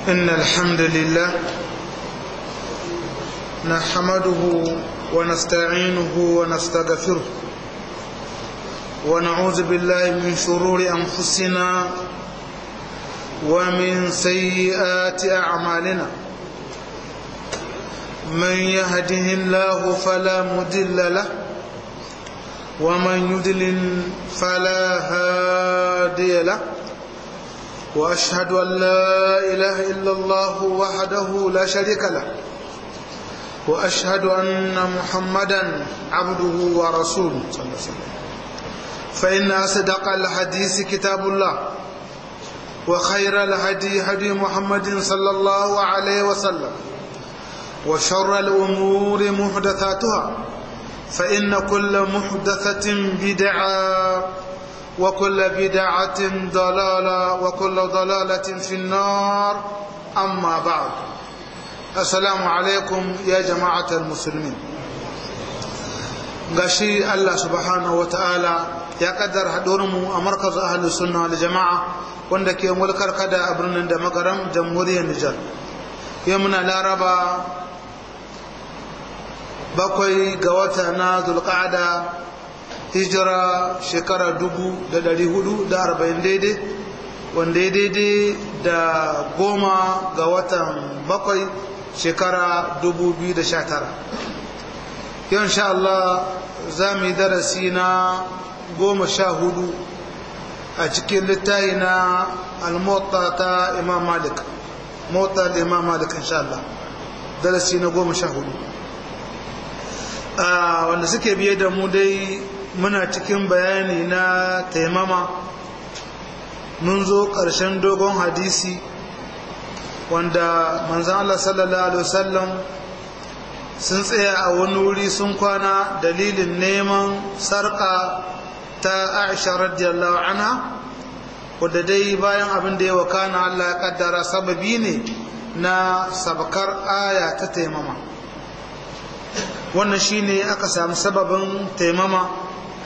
إن الحمد لله نحمده ونستعينه ونستغفره ونعوذ بالله من شرور أنفسنا ومن سيئات أعمالنا من يهده الله فلا مدل له ومن يدلل فلا هادي له وأشهد أن لا إله إلا الله وحده لا شريك له وأشهد أن محمدا عبده ورسوله صلى الله عليه وسلم فإن أصدق الحديث كتاب الله وخير الهدي هدي محمد صلى الله عليه وسلم وشر الأمور محدثاتها فإن كل محدثة بدعة وكل بدعة ضلالة وكل ضلالة في النار أما بعد السلام عليكم يا جماعة المسلمين gashi Allah subhanahu wa ta'ala ya kaddar mu a markaz ahli sunna wal jama'a wanda ke mulkar kada a birnin da magaram jamhuriyar Nijar yau muna laraba bakwai ga wata na zulqa'ada hijira shekara dubu da dari hudu da arba'in daidai wanda ya daidai da goma ga watan bakwai shekara dubu biyu da sha tara yau sha Allah za mu yi darasi na goma sha hudu a cikin littayi na almota ta imam malik mota da imam malik insha Allah darasi na goma sha hudu wanda suke biye da mu dai muna cikin bayani na taimama mun zo ƙarshen dogon hadisi wanda manzan Allah sallallahu Alaihi wasallam sun tsaya a wani wuri sun kwana dalilin neman sarƙa ta aisha radiyallahu anha wadda dai bayan abin da ya wakana Allah ya kaddara sababi ne na sabakar aya ta taimama wannan shine aka samu sababin taimama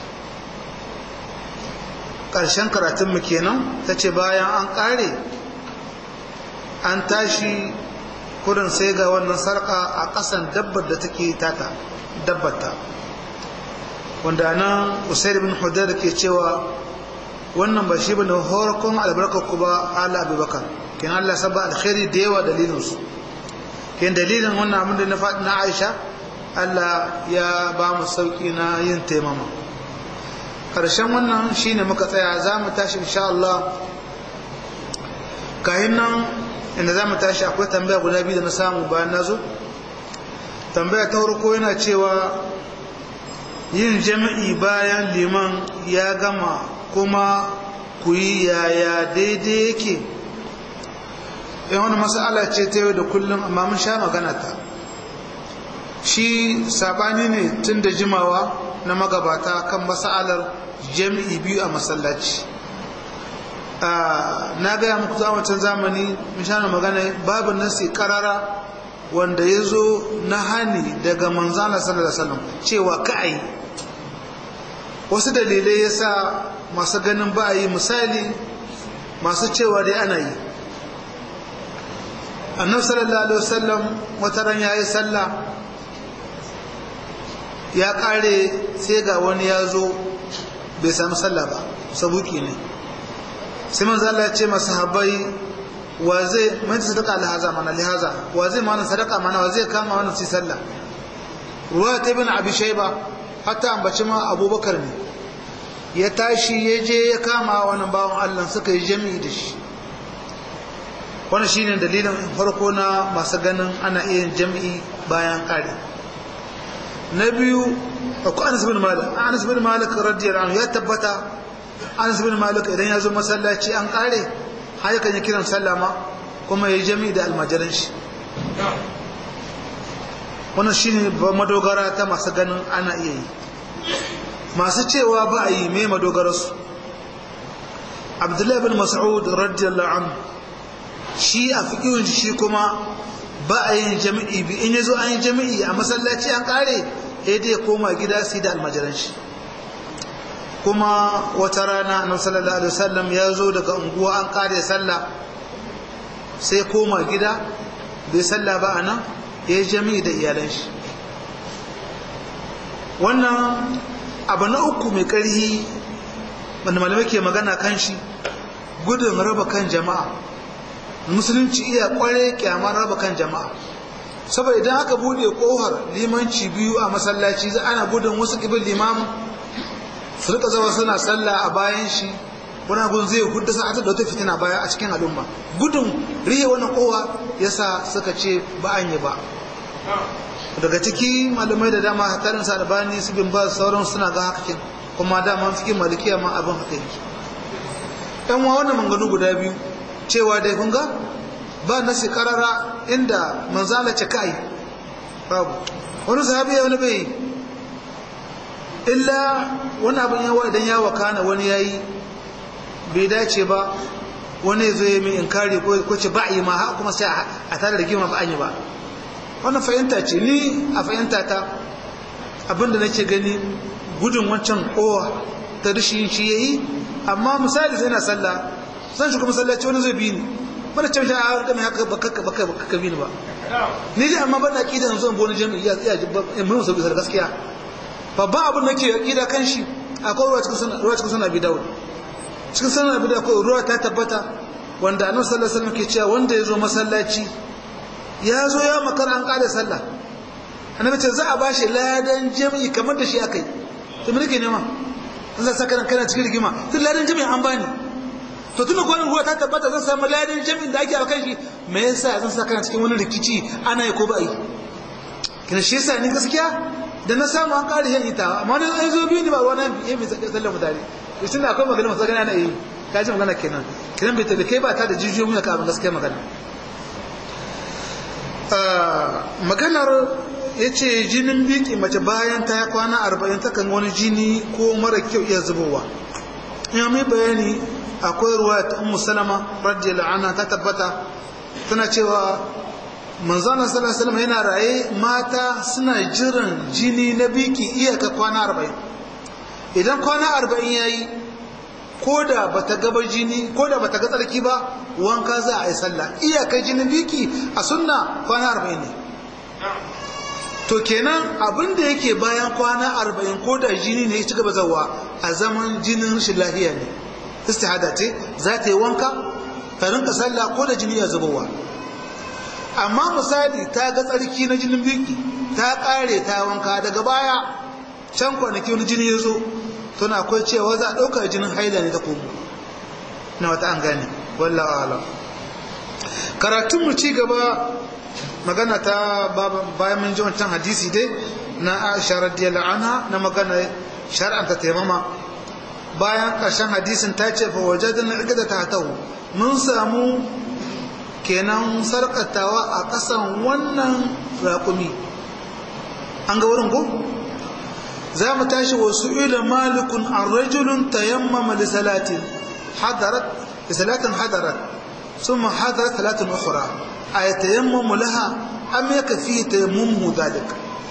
ƙarshen karatunmu kenan ta ce bayan an ƙare an tashi kurin sai ga wannan sarƙa a ƙasan dabbar da take tata dabbata wanda nan usaid bin hudayr ke cewa wannan ba shi bane horkon albarkar ku ba ala abubakar kin Allah sabba alkhairi da yawa dalilin su kin dalilin wannan abin da na faɗi na Aisha Allah ya ba mu sauki na yin taimama karshen wannan shine muka tsaya za mu tashi insha Allah kayan nan inda za mu tashi akwai tambaya guda biyu da na samu bayan na zo tambaya ta farko yana cewa yin jami'i bayan liman ya gama kuma ku yi yaya daidai yake in wani masala ce ta yau da kullum amma mun sha magana ta shi sabani ne tun da jimawa na magabata kan masalar jami'i biyu a masallaci na gaya muku zamacin zamani mishanar magana babu nasi karara wanda ya zo na hani daga manzana sallallahu alaihi wasallam cewa ka'ai wasu dalilai ya sa masu ganin ba a yi misali masu cewa dai ana yi annabi sallallahu alaihi wasallam wata ran yayi sallah ya kare sai ga wani ya zo bai sami sallah ba sabuki ne sai manzo Allah ya ce masahabai wa zai mai sadaka alhaza mana lihaza wa zai mana sadaka mana wa zai kama wannan sai sallah ruwa ta ibn abi shayba hatta ambaci ma abubakar ne ya tashi ya je ya kama wannan bawan Allah suka yi jami'i da shi wannan shine dalilin farko na masu ganin ana iya yin jami'i bayan kare na biyu akwai Anas bin Malik Anas bin Malik radiyallahu anhu ya tabbata Anas bin Malik idan ya zo masallaci an kare har yakan yi kiran sallama kuma ya yi jami'i da almajiran shi wannan shine madogara ta masu ganin ana iya yi masu cewa ba a yi mai madogararsu abdullahi bin mas'ud radiyallahu anhu shi a fiƙiyun shi kuma ba a yin jami'i bi in yazo an yi jami'i a masallaci an kare sai dai ya koma gida su da almajiran shi kuma wata rana annabi sallallahu alaihi wasallam ya zo daga unguwa an kare sallah sai koma gida bai salla ba a nan ya yi jami'i da iyalan shi wannan abu na uku mai ƙarhi wanda malamai ke magana kan shi gudun raba kan jama'a musulunci iya kware kyamar raba kan jama'a saboda idan aka bude kohar limanci biyu a masallaci za ana gudun wasu kibin limamu su rika zama suna sallah a bayan shi wani gudun zai hudu sa da wata fitina baya a cikin al'umma gudun rihe wani kowa yasa suka ce ba an yi ba daga ciki malamai da dama hatarin sa albani su bin ba sauran suna ga hakakin kuma dama cikin malikiya ma abin haka yake yan wa wannan manganu guda biyu cewa dai kun ga ba nasi karara inda manzala ce kai babu wani sahabi ya wani bai illa wani abin yawa idan ya wakana wani yayi bai dace ba wani zai mai inkari ko ce ba yi ma ha kuma sai a tare da gima ba an yi ba wannan fahimta ce ni a fahimta ta abinda nake gani gudun wancan kowa ta rishin shi yayi amma misali sai na sallah zan shiga masallaci wani zai bi ni mana ce a ga mai haka baka baka baka bi ni ba ni dai amma ban aqida yanzu an boni jami'i ya tsaya mun sauki sar gaskiya babban abin da ke aqida kan shi akwai ruwa cikin sunan ruwa cikin sunan abi dawud cikin sunan abi dawud ruwa ta tabbata wanda annabi sallallahu alaihi wasallam ke cewa wanda ya zo masallaci ya zo ya makara an kada sallah annabi ce za a bashi ladan jami'i kamar da shi akai to me nake nema Allah saka kana cikin rigima tun ladan jami'i an bani to tun ko ruwa ta tabbata zan samu ladan jami'in da ake a kan shi me yasa zan saka kana cikin wani rikici ana yi ko ba yi kina shi yasa ni gaskiya da na samu an kare yan ita amma da an zo biyu ni ba wani ya mai sallar mutane to tunda akwai magana masu gana na yi ka ji magana kenan kiran bai tabi kai ba ta da jijiyoyi mun ka abin gaskiya magana maganar ya ce jinin biki mace bayan ta kwana arba'in ta kan wani jini ko mara kyau iya zubowa ya mai bayani akwai ruwa ta ummu salama radiyallahu anha ta tabbata tana cewa manzana sallallahu alaihi yana raye mata suna jiran jini na biki iyaka kwana arba'in idan kwana arba'in yayi ko da bata gaba jini ko da bata ga tsarki ba wanka za a yi sallah iyakar jinin biki a sunna kwana arba'in ne to kenan abin da yake bayan kwana arba'in ko da jini ne ya ci gaba zawa a zaman jinin rashin lafiya ne istihada ce za ta yi wanka ta rinka sallah ko da jini ya zubowa amma misali ta ga tsarki na jinin biki ta kare ta wanka daga baya can kwanaki wani jini ya zo tuna akwai cewa za a ɗauka jinin haila ne ta komo na wata an gane wallawa alam karatun mu ci gaba magana ta bayan mun ji wancan hadisi dai na Aisha radiyallahu anha na magana shar'anta taimama bayan ƙarshen hadisin ta ce fa wajadna igada ta tahu mun samu kenan sarkatawa a ƙasan wannan raƙumi an ga wurin ko za mu tashi wasu ila malikun an rajulun tayammama li salatin hadarat li salatin hadarat ثم حضرت ثلاث أخرى أيتيمم لها أم يكفي تيممه ذلك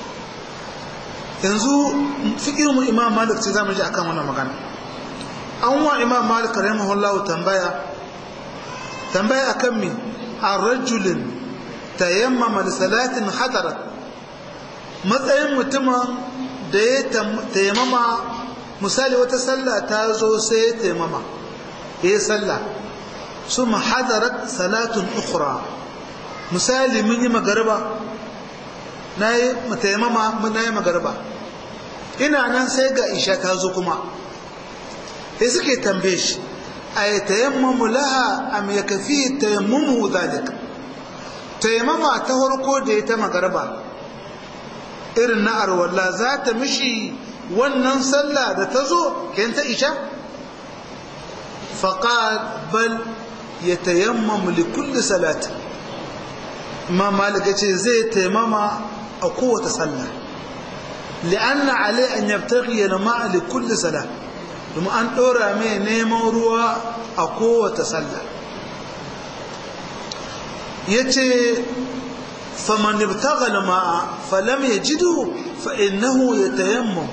yanzu fikirin imam malik ce za mu ji akan wannan magana an wa imam malik rahimahullahu tambaya tambaya akan mi a rajulin tayammama li salatin hadarat matsayin mutumin da ya tayammama misali wata sallah ta zo sai ya tayammama ya yi sallah ثم حضرت صلاة أخرى misali mun yi magarba na yi mataimama na yi magarba ina nan sai ga isha ta zo kuma sai suke tambaye shi a yi tayammamu laha a mai kafi tayammamu zalik tayammama ta farko da ya ta magarba irin na arwalla za ta mishi wannan sallah da ta zo kayan ta isha faƙa bal ya tayammam li kulli salati imam malik yace zai tayammama a kowace sallah li'anna alai an yabtaghi ma li kulli salat kuma an dora mai neman ruwa a kowace sallah yace faman ibtagha al-ma'a falam yajidu fa innahu yatayammam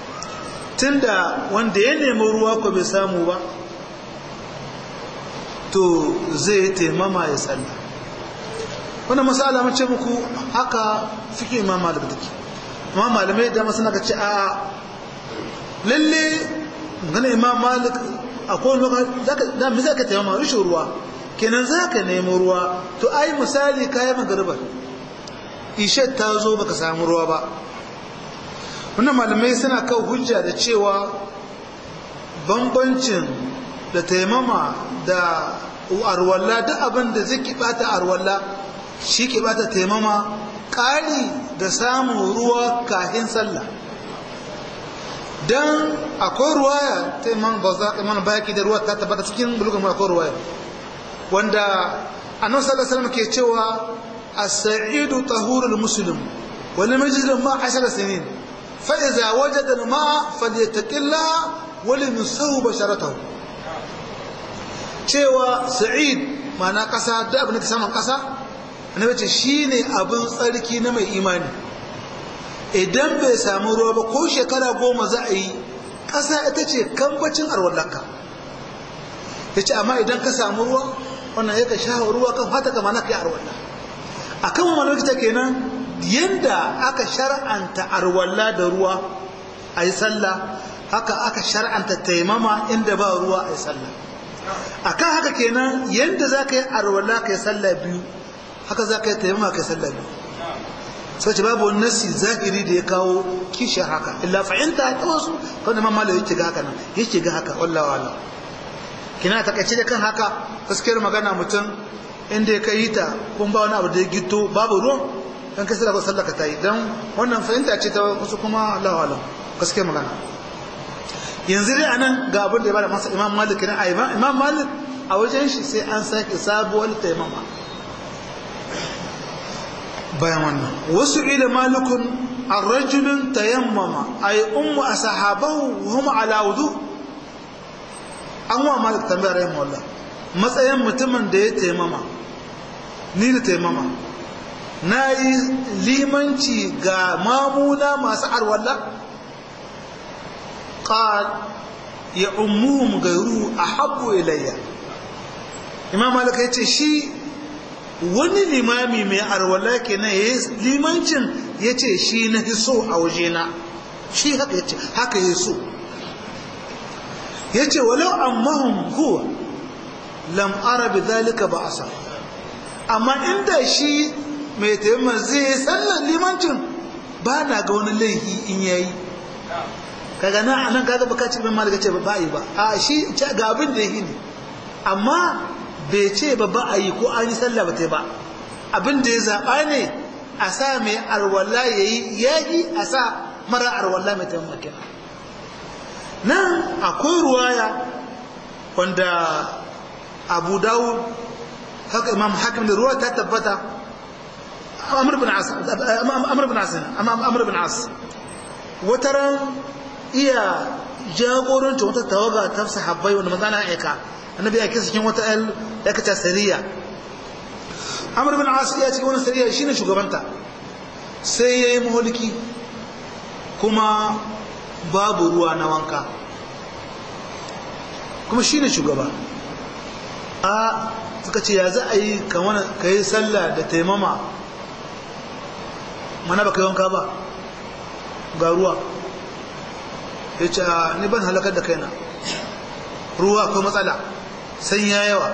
tunda wanda ya nemi ruwa ko bai samu ba to zai taimama ya sallah wannan masala mace muku haka suke imam malik take amma malamai da masu naka ce a lalle gana imam malik akwai lokaci da mi zaka taimama rashin ruwa kenan zaka nemo ruwa to ai misali kayan magariba ishe ta zo baka samu ruwa ba wannan malamai suna kawo hujja da cewa bambancin da taimama da arwalla duk abin da zai bata arwalla shi ke bata taimama ƙari da samun ruwa kahin sallah don akwai ruwaya ta imam baza imam baki da ruwa ta tabbata cikin bulugan akwai ruwaya wanda annabi sallallahu alaihi wasallam ke cewa as-sa'idu tahurul muslim wa lam yajid ma 10 sinin fa idza wajada al-ma'a falyattaqillah wa lam yusaw basharatahu cewa sa'id ma'ana kasa da abin da saman kasa annabi ce shine abin tsarki na mai imani idan bai samu ruwa ba ko shekara goma za a yi ƙasa ita ce kambacin arwallaka ya ce amma idan ka samu ruwa wannan ya ka sha ruwa kan fata kama na kai arwalla a kan wani lokacin kenan yadda aka shar'anta arwalla da ruwa a yi sallah haka aka shar'anta taimama inda ba ruwa a yi sallah a kan haka kenan yadda za ka yi arwalla ka yi sallah biyu haka za ka yi taimama ka yi sallah biyu sai ce babu wani nasi zahiri da ya kawo kishiyar haka illa fahimta ta wasu kan da mamala yake ga haka nan yake ga haka wallahi wala kina ta kace da kan haka gaskiyar magana mutum inda ya kai ta kun ba wani abu da ya gito babu ruwan dan kai sallah sallah ka tayi dan wannan fahimta ce ta wasu kuma Allah wala gaskiyar magana yanzu dai anan ga abin da ya bada masa Imam Malik ne a Imam Malik a wajen shi sai an sake sabuwar taimama bayan wannan wasu ila malikun an rajulun tayammama ay ummu ashabahu hum ala wudu an wa malik tambayar rahimu wallah matsayin mutumin da ya taimama ni da taimama na yi limanci ga mamuna masu arwalla qal ya ummuhum gairu ahabbu ilayya imam malik ya ce shi wani limami mai arwala kenan ya limancin ya ce shi na so a wajena shi haka ya ce haka ya so ya ce walau ammahun huwa lam arabi zalika ba asa amma inda shi mai taimama zai yi sallan limancin ba na ga wani laifi in yayi kaga na anan kaga baka ce bin malaka ce ba yi ba a shi ga abin da yi ne amma bai ce ba ba a yi ko an yi sallah ba ta ba abin da ya zaɓa ne a sa mai arwalla ya yi yaƙi a sa mara arwalla mai taimaka nan akwai ruwaya wanda abu dawud haka imam hakim da ruwa ta tabbata amr bin as amr bin as amr bin as wataran iya jagorancin wata tawaga ta sahabbai wanda manzo na aika annabi ya kisa cikin wata al ya kace sariya amr bin as ya cikin wani sariya shine shugabanta sai yayi muhulki kuma babu ruwa na wanka kuma shine shugaba a suka ce ya za a yi kamar ka yi sallah da taimama mana ba ka yi wanka ba ga ruwa ya ce ni ban halakar da kaina ruwa akwai matsala san ya yawa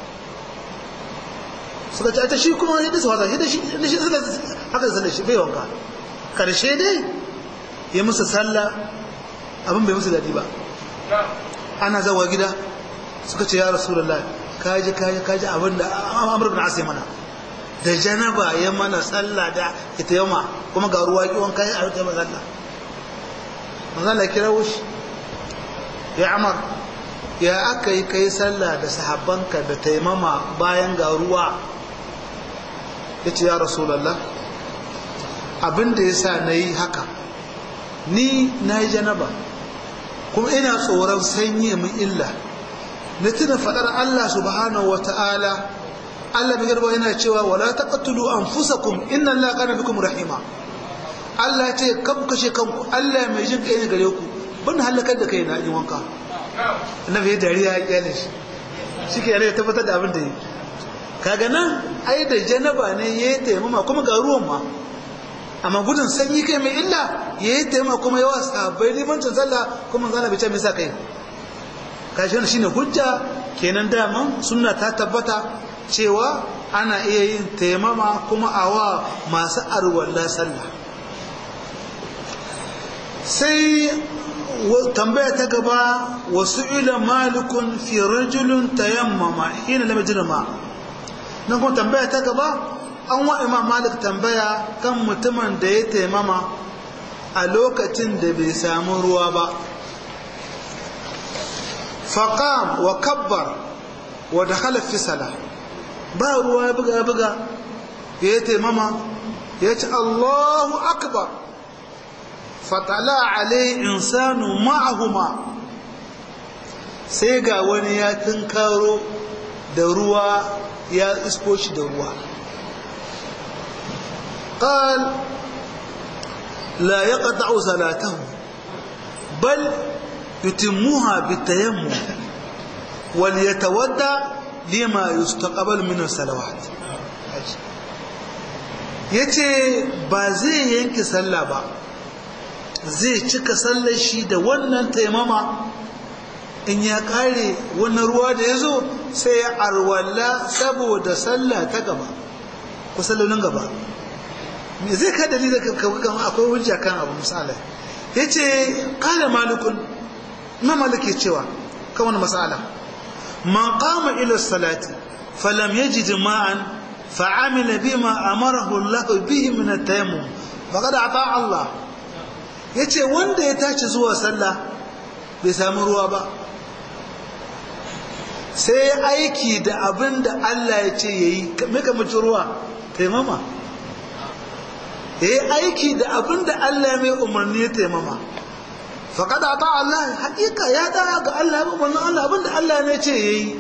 suka ce ta shi kuma yadda su wata yadda shi suka haka sallar shi bai wanka karshe dai ya musu sallah abin bai musu daɗi ba ana zawa gida suka ce ya rasulullah kaji kaji kaji abin da amur bin asai mana da janaba ya mana sallah da ita yamma kuma ga ruwa ki wanka ya arta sallah manzo Allah kira wushi ya amar ya aka yi kai sallah da sahabbanka da taimama bayan ga ruwa ya ce ya rasulallah abinda ya sa na yi haka ni na yi janaba kuma ina tsoron sanyi min illa na tuna faɗar Allah subhanahu wa ta'ala Allah mai garba yana cewa wala taqtulu anfusakum inna Allah kana bikum rahima Allah ce kan kashe kanku Allah mai jin kai ne gare ku ban halakar da kai na yi wanka annabi ya dariya ya kyale shi shi ke ya tabbatar da abin da yi kaga nan ai da janaba ne ya yi taimama kuma ga ruwan ma amma gudun sanyi kai mai illa ya yi taimama kuma yawa sahabbai limancin sallah kuma zana bai ce mai sa kai kashi wani shine hujja kenan daman sunna ta tabbata cewa ana iya yin taimama kuma a wa masu arwalla sallah sai tambaya ta gaba wasu ila malikun fi rajulun tayammama hina lam yajrama nan kuma tambaya ta gaba an wa imam malik tambaya kan mutumin da ya taimama a lokacin da bai samu ruwa ba faqam wa kabbar wa dakhala fi salah ba ruwa ya buga buga ya taimama ya ce Allahu akbar fatala alai insanu ma'ahuma sai ga wani ya tunkaro da ruwa ya isko shi da ruwa قال لا يقطع صلاته بل يتمها بالتيمم وليتودى لما يستقبل من الصلوات yace ba zai yanke sallah ba zai cika sallar shi da wannan taimama in ya kare wannan ruwa da ya zo sai ya arwalla saboda sallah ta gaba ku sallolin gaba me zai ka dalilin ka akwai hujja kan abu misali yace qala malikun na maliki cewa kan wani masala man qama ila salati falam yajid ma'an fa'amila bima amarahu Allah bihi min at-tayammum faqad ata Allah yace wanda ya tashi zuwa sallah bai samu ruwa ba sai aiki da abin da Allah ya ce yayi me ka mutu ruwa taimama yayi aiki da abin da Allah ya mai umarni ya taimama faqad ata Allah hakika ya da ga Allah ba wannan Allah abin da Allah ne ce yayi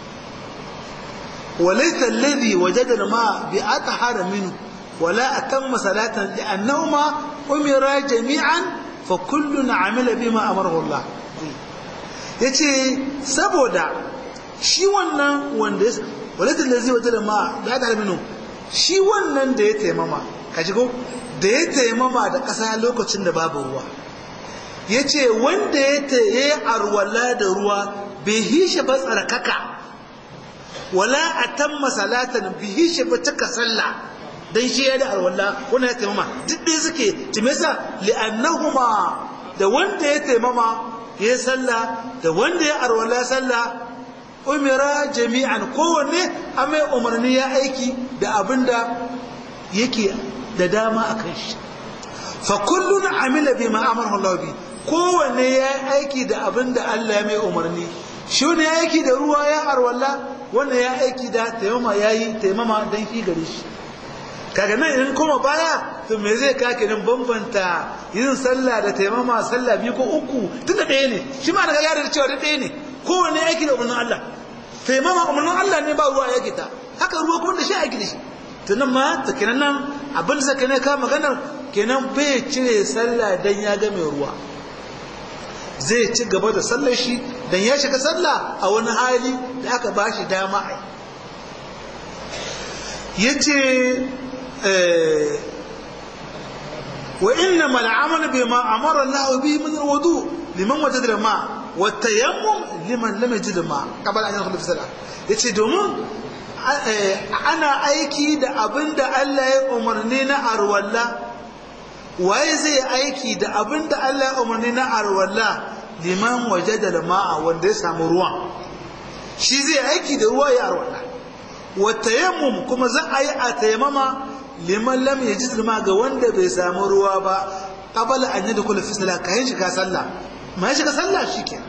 وليس الذي وجد الماء بأطهر منه ولا أتم صلاة لأنهما أمرا جميعا فكل عمل بما أمره الله yace saboda shi wannan wanda ya walaita lazi wata da ma da ya minu shi wannan da ya taimama ka ko da ya taimama da ƙasa lokacin da babu ruwa ya ce wanda ya yi arwala da ruwa bai hishe ba tsarkaka wala a tamma salatan bihi shi ba cika sallah dan shi ya da alwala wannan ya taimama duk dai suke timesa li'annahuma da wanda ya taimama ya sallah da wanda ya arwala sallah umira jami'an kowanne a mai umarni ya aiki da abinda yake da dama a kan shi fa kullun amila bima amara Allah bi kowanne ya aiki da abinda Allah ya mai umarni shi ne ya aiki da ruwa ya arwala wannan ya aiki da taimama ya yi taimama don shi gare shi kaga nan idan kuma baya to me zai kake nan bambanta yin sallah da taimama sallah biyu ko uku tunda ɗaya ne shi ma daga yare da cewa ɗaya ne kowane aiki da umarnin Allah taimama umarnin Allah ne ba ruwa ya kita haka ruwa kuma da shi aiki da shi tunan ma ta kenan nan abin da ne ka maganar kenan bai cire sallah dan ya ga mai ruwa zai ci gaba da sallar shi dan ya shiga sallah a wani hali da aka ba shi dama a ya ce wa inna mal'amal bi ma amara Allah bi min alwudu liman wajada ma wa tayammum liman lam yajid ma qabla an yadkhul fi salah yace domin ana aiki da abinda Allah ya umarni na arwalla waye zai aiki da abinda Allah ya umarni na arwalla liman waje da ma'a wanda ya samu ruwan shi zai aiki da ruwa ya arwala wa tayammum kuma za a yi a tayammama liman lam yajid ma ga wanda bai samu ruwa ba qabala an yadkhula fi salat kayan shiga sallah ma shiga sallah shike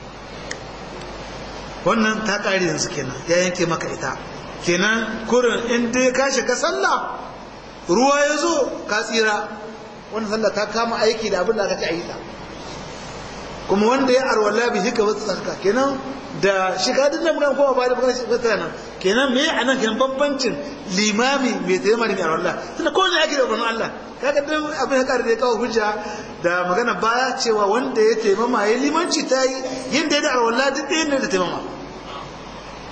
wannan ta kare yanzu kenan ya yanke maka ita kenan kurin in dai ka shiga sallah ruwa ya zo ka tsira wannan sallah ta kama aiki da abin da aka ci a yi ta kuma wanda ya arwala bi hika wata tsarka kenan da shiga din nan mukan kowa ba da magana shiga tana kenan me a nan kenan bambancin limami mai tsaye mari mai arwala tunda ko ne ake da umarnin Allah kaga dan abin ya kare da kawo hujja da magana baya cewa wanda ya taimama ya limanci ta yi yin da ya da arwala duk ɗaya ne da taimama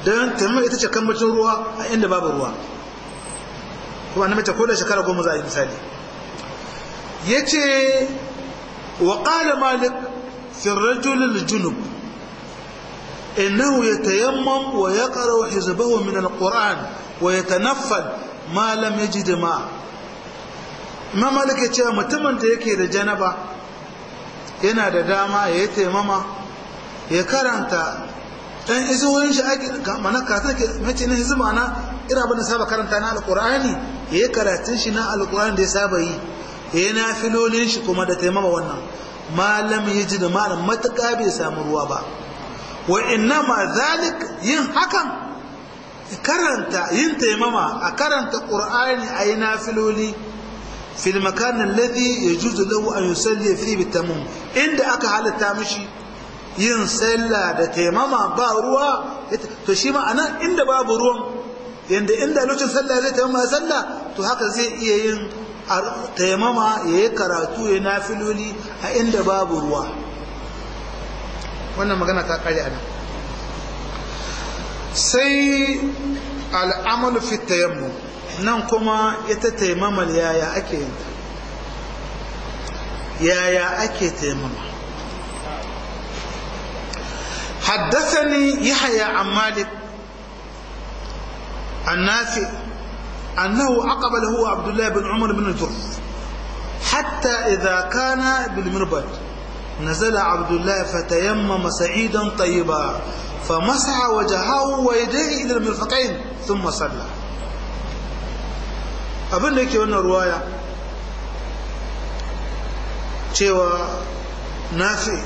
don taimama ita ce kambacin ruwa a inda babu ruwa kuma na mace ko da shekara goma za a yi misali ya ce wa ƙala malik firrajulil junub innahu ya tayammam wa ya ƙara hizbahu min al-qur'an wa ya tanaffal ma lam yajid ma imam malik ya ce mutumin da yake da janaba yana da dama ya yi taimama ya karanta dan izuwoyin shi ake mana katon ke mace na hizima na ira abin da saba karanta na alkur'ani ya yi karatun shi na alkur'ani da ya saba yi ya yi nafilolin shi kuma da taimama wannan malam ya ji da malam matuƙa bai samu ruwa ba wa inna ma zalik yin hakan karanta yin taimama a karanta qur'ani a yi nafiloli fil makan alladhi yajuzu lahu an yusalli fi bitamum inda aka halatta mishi yin sallah da taimama ba ruwa to shi ma anan inda babu ruwan yanda inda lokacin sallah zai taimama sallah to haka zai iya yin taimama ya yi karatu ya nafiloli a inda babu ruwa wannan magana ta kare anan sai al'amalu fi tayammu nan kuma ita taimamal yaya ake yin yaya ake taimama حدثني يحيى عن مالك النافع أنه أقبل هو عبد الله بن عمر بن الجرف حتى إذا كان بالمربد نزل عبد الله فتيمم سعيدا طيبا فمسح وجهه ويديه إلى المرفقين ثم صلى abin da yake wannan ruwaya cewa nafi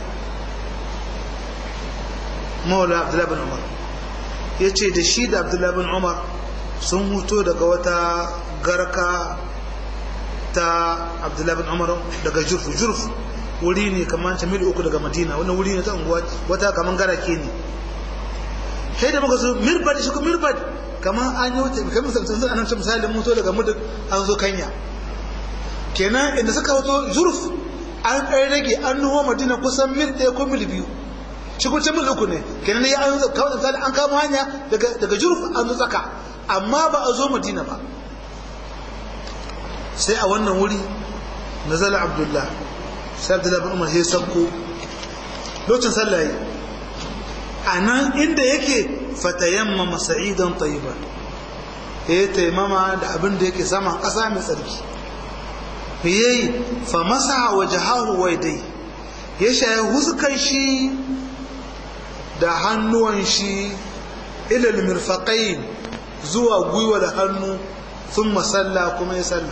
maula abdullahi bin umar ya ce da shi da abdullahi bin umar sun huto daga wata garka ta abdullahi bin umar daga jurfu jurfu wuri ne kamar ta mil uku daga madina wannan wuri ne ta unguwa wata kamar garake ne sai da muka zo mirbad shi ko mirbad kamar an yi wuce kamar samsan sun anamci misali mutu daga mudu an zo kanya kenan inda suka wato jurf an ɗaya rage an nuwa madina kusan mil ɗaya ko mil biyu shi kuma mil uku ne kenan ya an kawai misali an kama hanya daga jurf an zo tsaka amma ba a zo madina ba sai a wannan wuri nazala abdullah sai abdullah bin umar sai sabko lokacin sallah a nan inda yake fatayamma masa'idan tayyiban ya taimama da abin da yake saman ƙasa mai tsarki me yayi fa masa wajhahu wa yadai ya shaye huskan shi da hannuwan shi ila mirfaqain zuwa gwiwa da hannu sun masalla kuma ya salla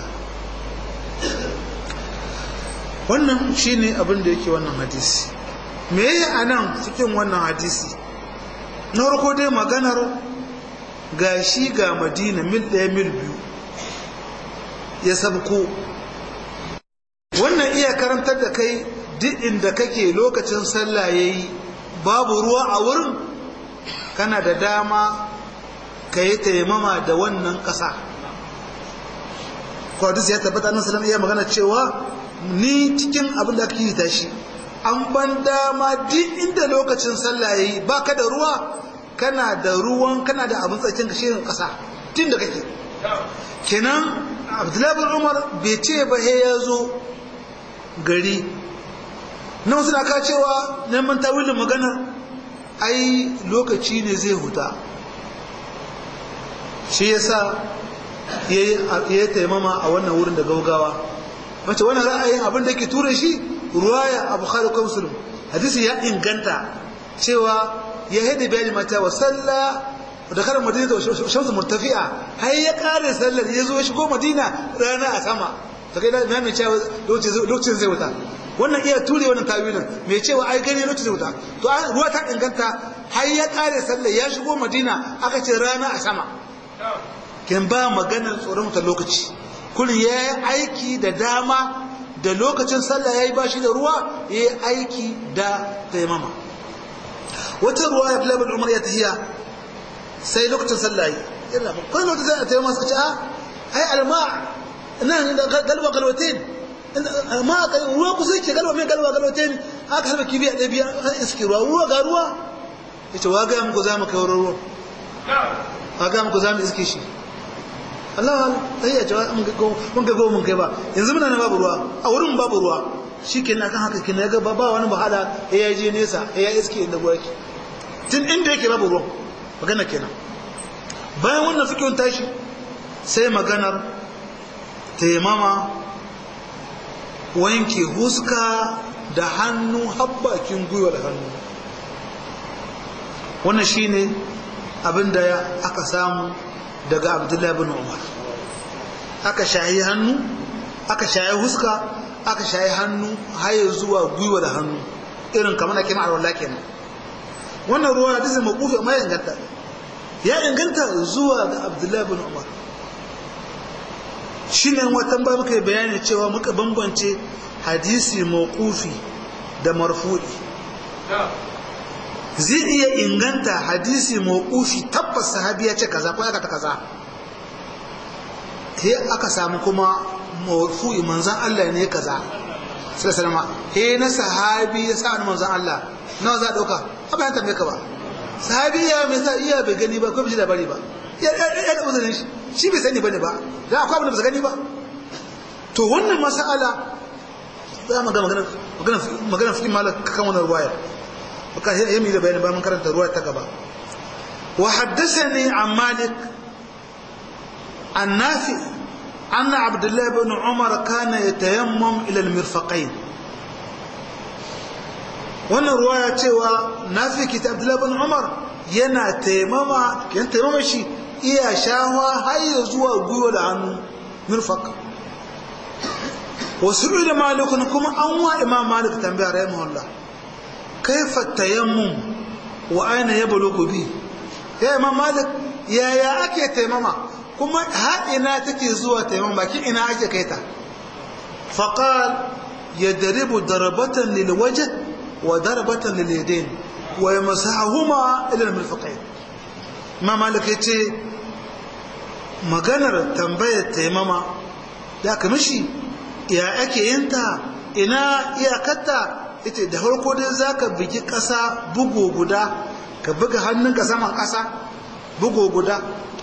wannan shine abin da yake wannan hadisi me yi a nan cikin wannan hadisi na farko dai maganar ga shi ga madina mil ɗaya mil biyu ya sabko wannan iya karantar da kai duk inda kake lokacin sallah ya yi babu ruwa a wurin kana da dama ka yi taimama da wannan ƙasa kwadis ya tabbata nan salam iya magana cewa ni cikin abin da aka yi tashi an ban dama duk inda lokacin sallah yayi baka da ruwa kana da ruwan kana da abin tsakin kashin kasa tun da kake kenan abdullahi bin umar bai ce ba he ya zo gari nan suna ka cewa neman tawilin magana ai lokaci ne zai huta shi yasa ya yi taimama a wannan wurin da gaugawa mace wannan ra'ayin abin da ke ture shi ruwaya a bukhari ko muslim hadisi ya inganta cewa ya haida bayani mata wa salla da karin madina da shamsu murtafi'a har ya kare sallar ya zo ya shigo madina rana a sama ta kai da mai cewa lokacin zai wuta wannan iya ture wannan tawilin mai cewa ai gani lokacin zai wuta to ruwa ta inganta har ya kare sallar ya shigo madina aka ce rana a sama kin ba maganar tsoron wutar lokaci kullum ya yi aiki da dama da lokacin sallah ya yi ba shi da ruwa ya yi aiki da taimama wata ruwa ya fi labar umar ya tahiya sai lokacin sallah yi yana ba kawai lokacin sallah taimama suka ce a ai alma nan galwa galwatin ma ruwa kusa yake galwa mai galwa galwatin haka harba kibiya ɗaya biya an iske ruwa ruwa ga ruwa ya ce wa gaya muku za mu kai ruwa a ga muku za mu iske shi Allah Allah ya jawa mun ga go mun kai ba yanzu muna na babu ruwa a wurin babu ruwa shikenan kan haka kina ga ba wani bahala ya je nesa ya iske inda ruwa yake tun inda yake babu ruwa magana kenan bayan wannan fikihun tashi sai maganar taimama wanke huska da hannu habbakin gwiwa da hannu wannan shine abinda aka samu daga abdullahi bin umar aka shayi hannu aka shayi huska aka shayi hannu haye zuwa gwiwa da hannu irin kamar ake ma'ar wallah kenan wannan ruwa da zai makufi amma ya inganta ya inganta zuwa ga abdullahi bin umar shi ne watan ba muka yi bayani cewa muka bambance hadisi makufi da marfu'i zai iya inganta hadisi makufi tabbas sahabi ya ce kaza ko ya ta kaza he aka samu kuma marfu'i manzan Allah ne kaza sai salama he na sahabi ya sa manzan Allah nawa za a dauka ba ya tambaye ka ba sahabi ya mai sa iya bai gani ba ko bai labari ba ya ya da uzurin shi shi bai sani bane ba da akwai abin da bai gani ba to wannan mas'ala za mu ga magana magana magana fikin malak kan wannan ruwaya baka ya mi da bayani ba mun karanta ruwaya ta gaba wa haddathani an malik an nafi أن عبد الله بن عمر كان يتيمم إلى المرفقين wannan ruwaya cewa na fi kita abdullahi bin umar yana taimama yan taimama shi iya shawa har ya zuwa gwiwa da hannu mirfak wasu da malikun kuma an wa imam malik tambaya rahimahullah kaifa tayammum wa aina ya bulugu bi ya imam malik yaya ake taimama kuma har ina take zuwa taimama bakin ina ake kaita faqal yadribu darbatan lil wajh وضربة لليدين ويمسحهما إلى المرفقين ما مالك يتي maganar tambayar taimama da ka mishi ya ake yinta ina iyakarta ita da harko dai za ka bugi ƙasa bugu guda ka buga hannunka saman ƙasa bugu guda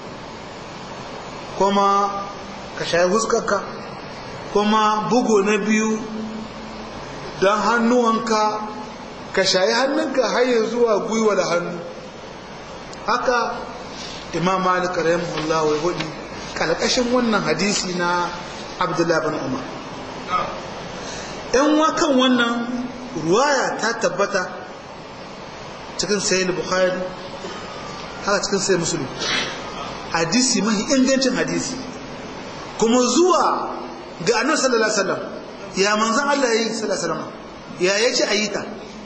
kuma ka shayi huskarka kuma bugu na biyu don hannuwanka ka shayi hannunka har zuwa gwiwa da hannu haka imam malik rahimahullah wa hudu kalkashin wannan hadisi na abdullahi bin umar yan wakan wannan ruwaya ta tabbata cikin sayi bukhari haka cikin sayi musulun hadisi mahi ingancin hadisi kuma zuwa ga annabi sallallahu alaihi wasallam ya manzon Allah yayi sallallahu alaihi wasallam ya yace ayita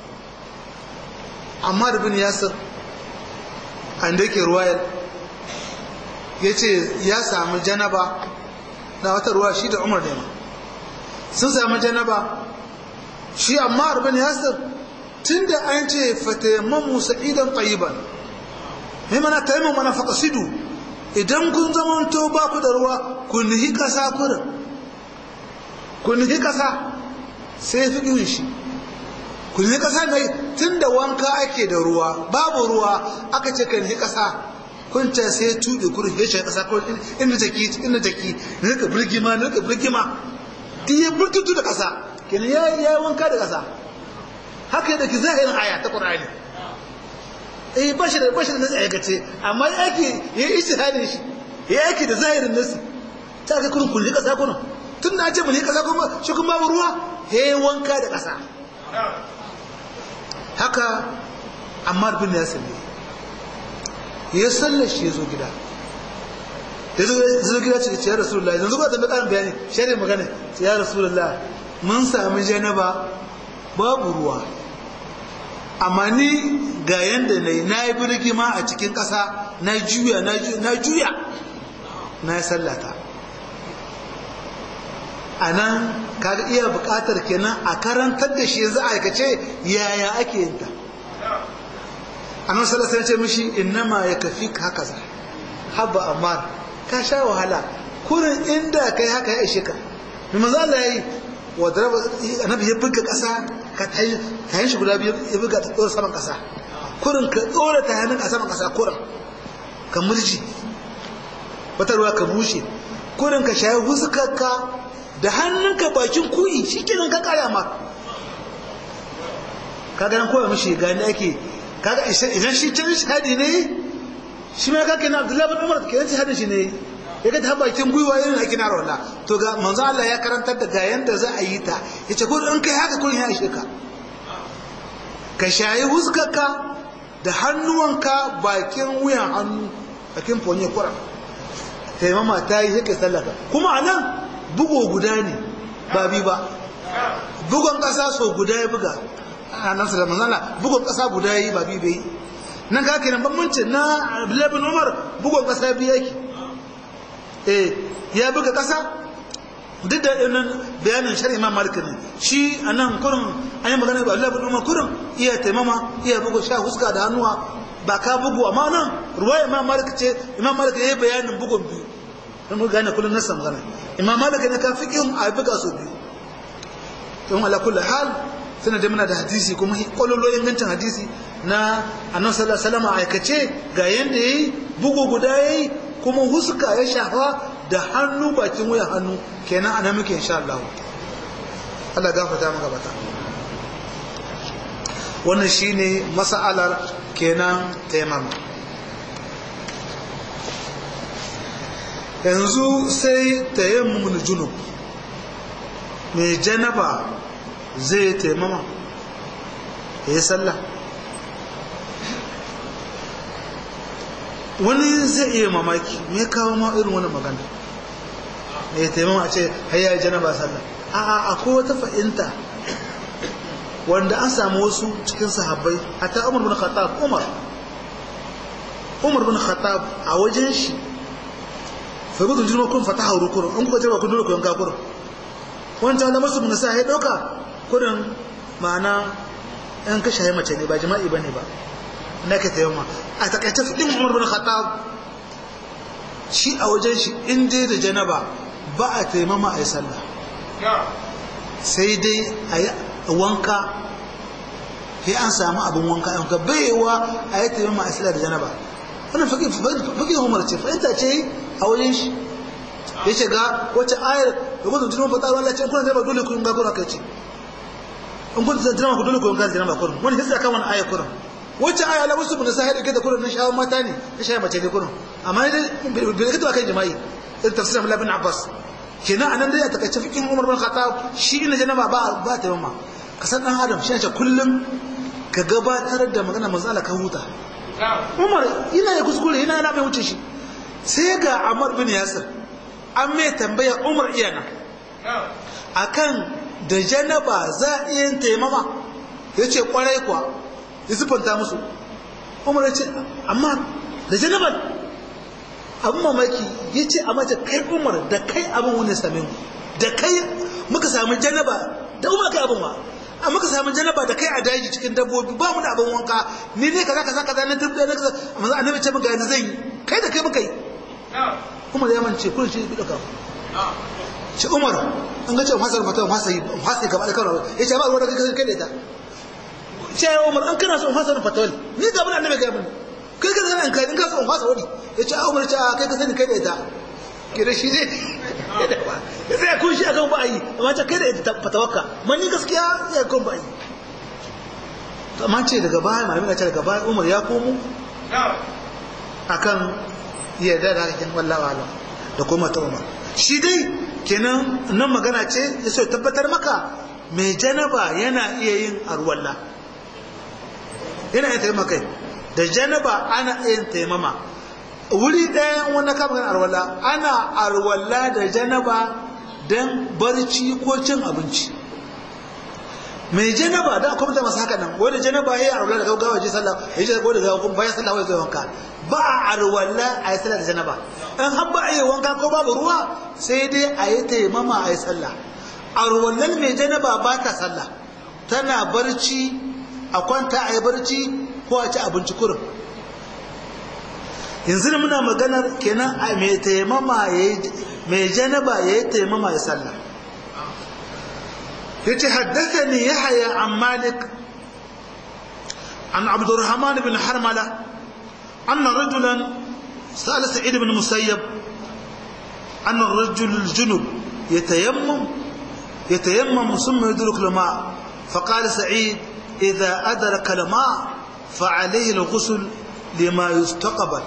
amma da bin yasir an da yake ruwayar ya ce ya samu janaba na wata ruwa shi da umar nema sun samu janaba shi amma da bin yasir tun da an ce fatayamman sa'idan ƙayiban mai mana taimun mana faƙasidu idan kun zamanto ba ku da ruwa ku nihi ƙasa kurin ku nihi ƙasa sai fi ƙirin shi ku nihi ƙasa mai tun da wanka ake da ruwa babu ruwa aka ce kan nihi ƙasa kun ce sai tuɗe kurin ya shi ƙasa kurin inda jaki inda jaki na rika birgima na rika birgima duk ya burtutu da ƙasa kenan ya yi wanka da ƙasa haka yadda ki zahirin aya ta ƙur'ani eh ba shi da ba shi da nasi aikace amma ya ake ya yi istihadin shi ya ake da zahirin nasi ta ga kurin kulli ƙasa kurin tun da ce mulki ƙasa kuma shi kuma babu ruwa ya yi wanka da ƙasa haka ammar bin yasir ne ya sallar shi ya zo gida ya zo gida ce ya rasulullah yanzu ba ta ƙarin bayani shari magana ce ya rasulullah mun sami janaba babu ruwa amma ni ga yanda na yi na yi birgima a cikin ƙasa na juya na juya na yi sallata a nan kaga iya buƙatar kenan a karantar da shi yanzu aikace yaya ake yin ta annan salasar ce mishi innama ya kafi haka za haba amma ka sha wahala kurin inda kai haka ya ishe ka mai maza Allah ya yi wadda annabi ya buga ƙasa ka tayin shi guda biyu ya buga ta tsoro saman ƙasa kurin ka tsora ta hannun a saman ƙasa kurin ka murji wata ruwa ka bushe kurin ka shayi huskarka da hannunka bakin kuyi shi kenan ka kaya ma ka ganin kowa mishi gani ake kaga idan shi can shahadi ne shi ma kake na abdullahi bin umar kenan shahadin shi ne ya ga ta bakin gwiwa irin ake na rawala to ga manzo Allah ya karantar da ga yanda za a yi ta yace ko in kai haka kun ya ishe ka ka shayi huskarka da hannuwanka bakin wuyan hannu bakin fonye kura taimama ta yi sai sallaka kuma a nan bugo guda ne ba bi ba bugon ƙasa so guda ya buga a nan da manzala bugon ƙasa guda ya yi ba bi bai nan ka kenan bambanci na labin umar bugon ƙasa biyu yake eh ya buga ƙasa duk da ɗin bayanin shari'a imam malik ne shi a nan kurin an yi magana ba labin umar kurin iya taimama iya bugo sha huska da hannuwa ba ka bugu amma nan ruwa imam malik ce imam malik ya yi bayanin bugun biyu don mu gane kullum nasa magana imam malik ne ka fiƙin a buga su biyu don ala kullu hal suna da muna da hadisi kuma kwalolo ingancin hadisi na annabi sallallahu alaihi wasallam aikace ga yanda yayi bugu guda yayi kuma huska ya shafa da hannu bakin wuya hannu kenan ana muke insha Allah Allah gafarta maka bata wannan shine mas'alar kenan taimama yanzu sai tayammumin junub mai janaba zai taimama ya yi sallah wani zai iya mamaki me kawo ma irin wani magana ya taimama a ce hayya janaba sallah a akwai wata fa'inta wanda an samu wasu cikin sahabbai hatta umar bin khattab umar umar bin khattab a wajen shi fa gudu jirma kun fata hauru kurun an kuka jirma kun dole ku yanka kurun wancan da masu bin sa ya dauka kurin ma'ana yan kashe ya mace ne ba jima'i bane ba na ka tayyama a takaice fidin umar bin khattab shi a wajen shi in dai da janaba ba a taimama a yi sallah sai dai a yi wanka sai an samu abin wanka yanka baiwa a yi taimama a sallah da janaba wannan fakin umar ce fahimta ce a wajen shi ya ce ga wacce ayar da gudun jirgin fata ruwan lalace kuna zaba dole kun gagura kai ce in kun zan jirama ku dole kun gagura jirama kurin wani hisa kan wani ayar kurin wacce ayar ala wasu bunasa ya dauke da kurin na shawar mata ne na shayar mace ne kurin amma ne bai rikita kan jima'i irin tafsirin Abdullah bin Abbas kenan anan dai a takaice fikin Umar bin Khattab shi ina janaba ba ba ta yamma ka san dan Adam shi ne kullum ka gabatar da magana manzo Allah ka huta Umar ina ya kuskure ina yana mai wuce shi sai ga Ammar bin Yasir an mai tambaya Umar iyana akan da janaba za a iya taimama yace kwarai kuwa ya sifanta musu Umar ya ce amma da janaban abin mamaki ya ce a mace kai umar da kai abin wani same mu da kai muka samu janaba da umar kai abin wa a muka samu janaba da kai a daji cikin dabbobi ba mu da abin wanka ni ne kaza kaza kaza na dubbe na kaza amma annabi ce muka yanzu zan yi kai da kai muka yi umar ya mance kullum shi bi dauka shi umar an ga cewa fasar fatawa fasa yi fasa gaba da kawai ya ce ba ruwa da kai kai da ita ce umar an kana so fasar fatawa ni ga mun annabi ga mun kai ka zana kai in ka so fasa wani ya ce a umar ce a kai ka sani kai da ita ke da shi zai ya sai kun shi akan ba yi amma ce kai da ita fatawakka man ni gaskiya ya kun ba yi amma ce daga baya malamin ce daga baya umar ya komo akan yarda da hakan wallahi alam da kuma ta umar shi dai kenan nan magana ce ya so tabbatar maka mai janaba yana iya yin arwalla yana yin taimaka da janaba ana yin taimama wuri ɗaya wanda ka magana arwalla ana arwalla da janaba don barci ko cin abinci mai janaba da akwai mutane masu haka nan wanda janaba ya yi arwalla da gaggawa ji sallah ya ji ko da gaggawa bayan sallah wai zai wanka ba a arwalla a yi sallah da janaba in har ba a yi wanka ko babu ruwa sai dai a yi taimama a yi sallah arwallan mai janaba ba ta sallah tana barci a kwanta a yi barci ko a ci abinci kurin yanzu da muna maganar kenan a mai taimama mai janaba ya yi taimama ya sallah ya ce haddasa ne ya haya an malik an abdurrahman bin harmala an na rajulan sa'al sa'id ibn musayyab anna ar-rajul al-junub yatayammam yatayammam thumma yudrik al-ma فقال سعيد إذا أدرك الماء فعليه الغسل لما يستقبل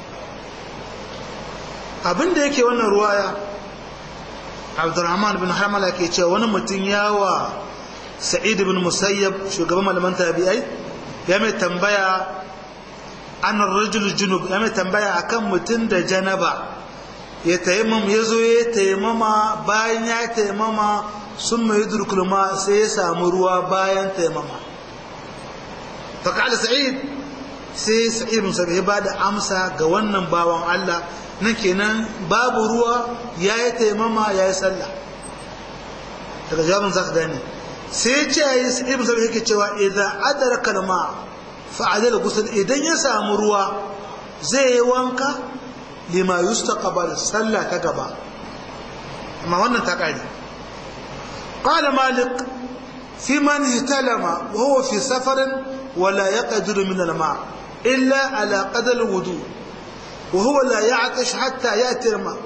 abin da yake wannan ruwaya abdurrahman bin hamala ke cewa wani mutum yawa sa'id bin musayyab shugaban malaman tabi'ai ya mai tambaya an rajul junub ya mai tambaya akan mutum da janaba ya taimama ya zo ya taimama bayan ya taimama sun mai durkulma sai ya samu ruwa bayan taimama faƙaɗa sa'id sai sa'id bin musayyab ya ba da amsa ga wannan bawan allah nan kenan babu ruwa ya yi taimama ya yi sallah daga jawabin za ka gane sai ce ya yi ibn sabi yake cewa idan adara kalma fa'adar gusul idan ya samu ruwa zai yi wanka lima yusta kabar sallah ta gaba amma wannan ta ƙari ƙwada malik fi man hitalama wa huwa fi safarin wala ya ƙadiru min alma illa ala ƙadar wudu وهو لا يعطش حتى يأتي الماء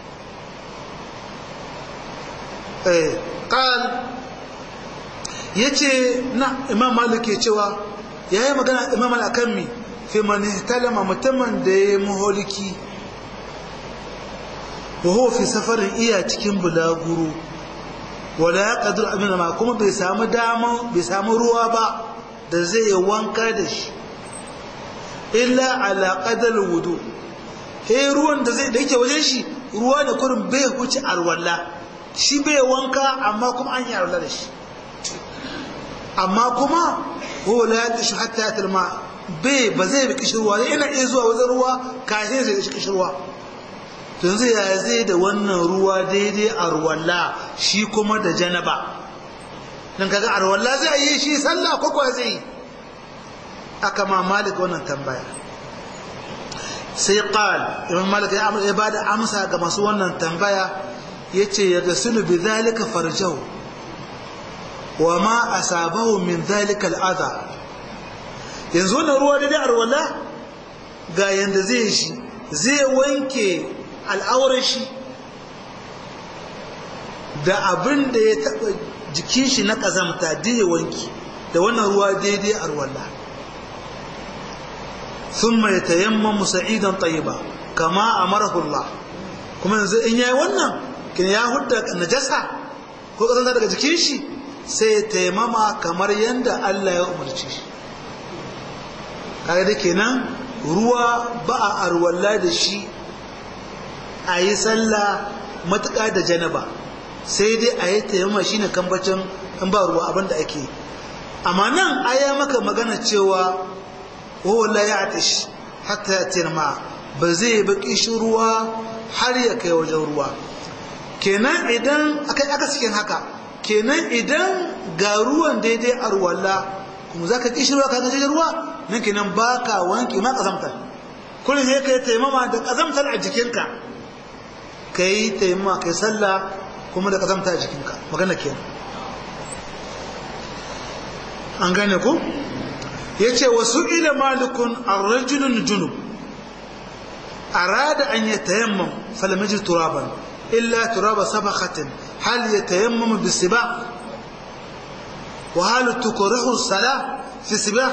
إيه قال yace na imam malik ya cewa yayi magana imam al-akammi fi man ihtalama mutumin da ya muholiki wa huwa fi safarin iya cikin bulaguro wala ya qadir amina ma kuma bai samu dama bai samu ruwa ba da zai wanka da shi illa ala qadar wudu he ruwan da zai da yake wajen shi ruwa da kurin bai huce arwalla shi bai wanka amma kuma an yi arwalla da shi amma kuma huwa la yaqishu hatta yatilma bai ba zai bi kishirwa zai ina iya zuwa wajen ruwa kafin zai shi kishirwa to yanzu ya zai da wannan ruwa daidai arwalla shi kuma da janaba dan kaga arwalla zai yi shi sallah ko kuwa zai aka ma malik wannan tambaya sai qal imam malik ya bada amsa ga masu wannan tambaya yace ya gasulu bi zalika farjahu wa ma asabahu min zalika al'adha yanzu na ruwa da arwala ga yanda zai shi zai wanke al'aurar shi da abin da ya taba jikin shi na kazamta da ya wanki da wannan ruwa daidai arwala ثم يتيمم سعيدا طيبا كما امره الله kuma yanzu in yayi wannan kin ya hudda najasa ko kazanta daga jikin shi sai ya taimama kamar yanda Allah ya umarci shi kaga da kenan ruwa ba a arwalla da shi a yi sallah matuƙa da janaba sai dai a yi taimama shine kambacin in ba ruwa abinda ake amma nan aya maka magana cewa وهو لا يعطش حتى يأتي الماء بزي بقي ruwa har ya kai wajen ruwa kenan idan akai aka cikin haka kenan idan ga ruwan daidai a ruwalla kuma za ka ƙishi ruwa ka gajen ruwa nan kenan ba ka wanke ma ƙazamtar kullum ya kai taimama da ƙazamtar a jikinka ka yi taimama ka yi sallah kuma da ƙazamtar a jikinka magana kenan an gane ku? ya ce wasu ila malikun arrajulun junub arada an ya tayammam falamajin turaban illa turaba sabakatin hal ya tayammam bisiba wa hal tukurihu sala fi siba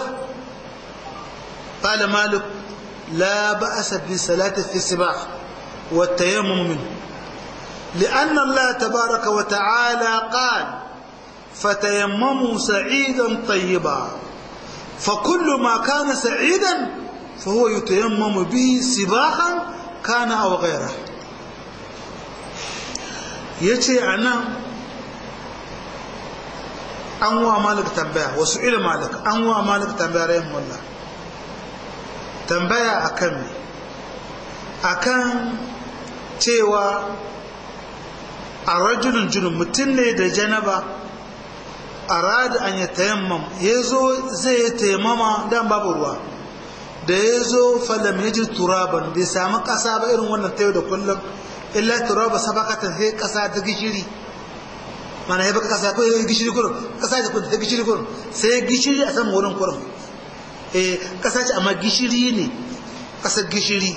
قال مالك لا بأس بالصلاة في السباح والتيمم منه لأن الله تبارك وتعالى قال فتيمموا سعيدا طيبا فكل ما كان سعيدا فهو يتيمم به سباحا كان أو غيره yace a nan an wa malik tambaya wasu ila malik an wa malik tambaya rayin wallah tambaya akan me akan cewa a rajulun junun mutum ne da janaba arada an ya tayammam ya zo zai yi tayammama dan babu ruwa da ya zo falam ya ji turaban bai samu ƙasa ba irin wannan ta yau da kullum illa turaba sabakatan sai ƙasa ta gishiri mana ya baka ƙasa ko ya gishiri kurin ƙasa ta kun ta gishiri kurin sai gishiri a saman wurin kurin eh ƙasa ce amma gishiri ne ƙasar gishiri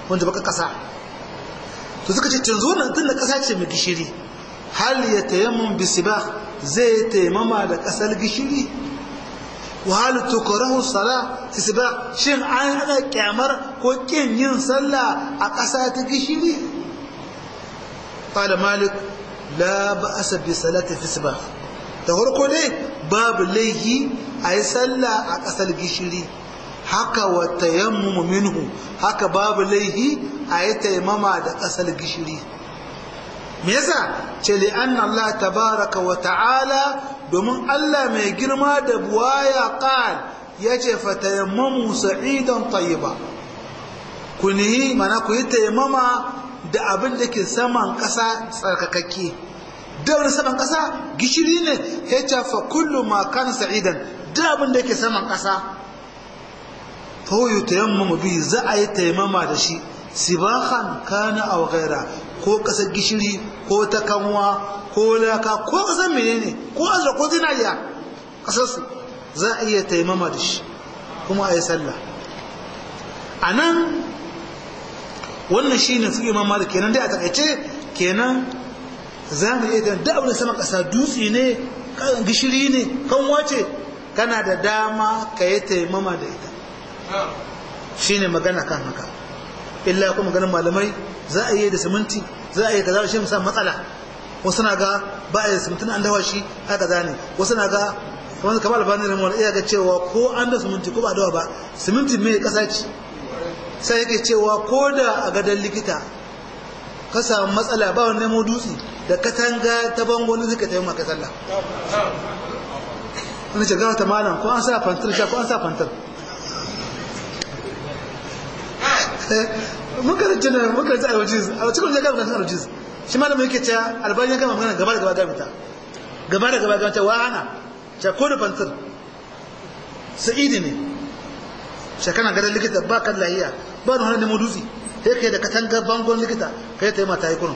wanda baka kasa to suka ce canzo nan tun da kasa ce mai gishiri hal ya tayammum bisiba zai taimama da kasar gishiri wa hal tukrahu sala tisba shin an hada kyamar ko kin yin sallah a kasa ta gishiri qala malik la ba'sa bi salati tisba da farko dai babu laihi ayi sallah a kasar gishiri haka wa tayammumu minhu haka babu laihi ayi taimama da kasar gishiri me yasa ce li anna Allah tabaraka wa ta'ala domin Allah mai girma da buwaya qal yace fatayammamu sa'idan tayyiba kunihi mana ku yi tayammama da abin da ke saman ƙasa tsarkakakke da wani saman ƙasa gishiri ne yace fa kullu ma kan sa'idan da abin da ke saman ƙasa fa huwa tayammamu bi za a yi tayammama da shi sibahan kana aw ghaira ko kasar gishiri ko ta kanwa ko laka ko kasar menene ko azra ko zinariya kasar su za a iya taimama da shi kuma a yi sallah a nan wannan shi ne fiye mamma da kenan dai a takaice kenan za mu iya da abin da sama kasa dutse ne gishiri ne kanwa ce kana da dama ka yi taimama da ita shi ne magana kan haka illa kuma ganin malamai za a yi da siminti za a yi kaza shi musamman matsala wasu na ga ba a yi siminti an dawa shi haka za ne wasu na ga kamar kamar albani da mawar iya ga cewa ko an da siminti ko ba dawa ba siminti mai kasa ce sai yake cewa ko da a gadon likita ka samu matsala ba wani nemo dutse da katanga ta bango ne suka taimaka maka sallah wani ce gawa ta malam ko an sa fantar sha ko an sa fantar muka rance na muka rance alwajiz a cikin ya gama kan alwajiz shi malamin yake cewa albani ya gama magana gaba da gaba gama ta gaba da gaba gama ta wahana ta ko da fantar sa'idi ne shekana gadon likita ba kan lahiya ba da hannun nemo dutse sai kai da katanga bangon likita kai ta yi mata yi kunun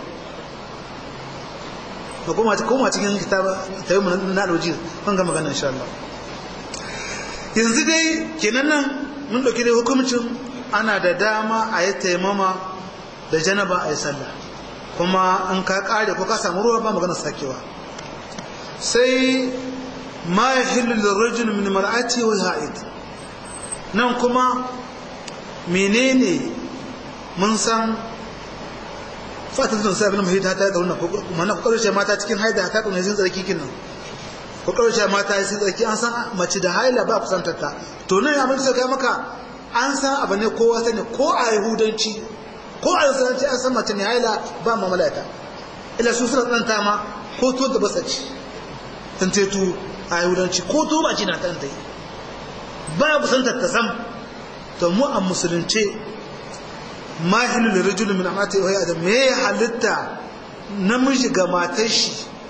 ba koma cikin kitaba ta yi mu na alwajiz kan gama magana insha Allah yanzu dai kenan nan mun dauki dai hukumcin ana da dama a yi taimama da janaba a yi sallah kuma an ka kare ko ka samu ruwa ba magana sakewa sai ma ya hillu da rajul min mar'ati wa ha'id nan kuma menene mun san fatan sun sai abin mahita ta gauna ko mana ko karshe mata cikin haida ta kuma yin tsarki kin nan ko karshe mata yin tsarki an san mace da haila ba kusantar ta to nan abin da kai maka an san abu ne kowa sani ko a yahudanci ko a yahudanci an san mace ne haila ba mamalata ila su suna tsananta ma ko to da basa ci tantetu a yahudanci ko to ba ci na tanta yi ba kusantar ta sam to mu a musulunce ma hilu da rajulun min amata ya adam me halitta namiji ga matar shi